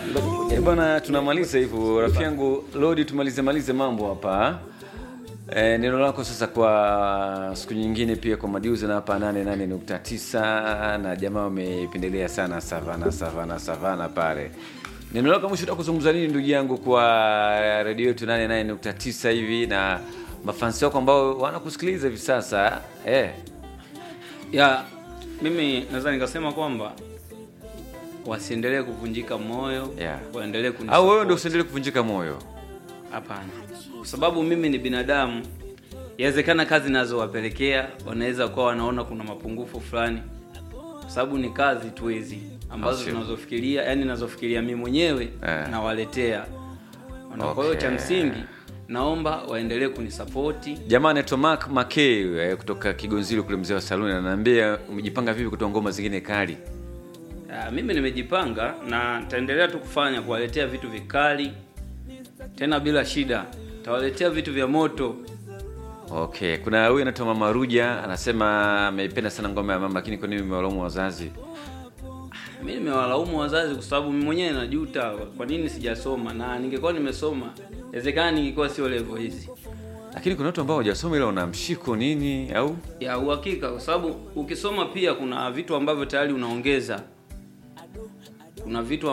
Eh, bwana tunamaliza hivyo rafiki yangu Lodi, tumalize malize mambo hapa. E, neno lako sasa kwa siku nyingine pia kwa madiuzi na hapa 88.9 na jamaa wamependelea sana savana savana savana pale. Neno lako mwisho utakuzungumza nini ndugu yangu kwa redio yetu 88.9 hivi na mafansi wako ambao wanakusikiliza hivi sasa eh? ya mimi naweza nikasema kwamba wasiendelee kuvunjika moyo Yeah. waendelee kuni Au wewe ndio usiendelee kuvunjika moyo? hapana kwa sababu mimi ni binadamu yawezekana kazi nazowapelekea wanaweza kuwa wanaona kuna mapungufu fulani kwa sababu ni kazi tu hizi ambazo Sio. tunazofikiria yani nazofikiria mimi mwenyewe Eh. nawaletea Na kwa hiyo cha Okay. msingi naomba waendelee kunisapoti Jamaa anaitwa Mark Makey eh, kutoka Kigonzilo kule mzee wa saluni ananiambia umejipanga vipi kutoa ngoma zingine kali? Ah, mimi nimejipanga na nitaendelea tu kufanya kuwaletea vitu vikali tena bila shida tawaletea vitu vya moto Okay, kuna huyu anaitwa Mama Ruja anasema ameipenda sana ngoma ya mama, lakini kwa nini mmewalaumu wazazi? mi nimewalaumu wazazi kwa sababu mimi mwenyewe najuta kwa nini sijasoma na ningekuwa nimesoma inawezekana ningekuwa sio level hizi Lakini kuna watu ambao hawajasoma ila wana mshiko nini au ya uhakika kwa sababu ukisoma pia kuna vitu ambavyo tayari unaongeza kuna vitu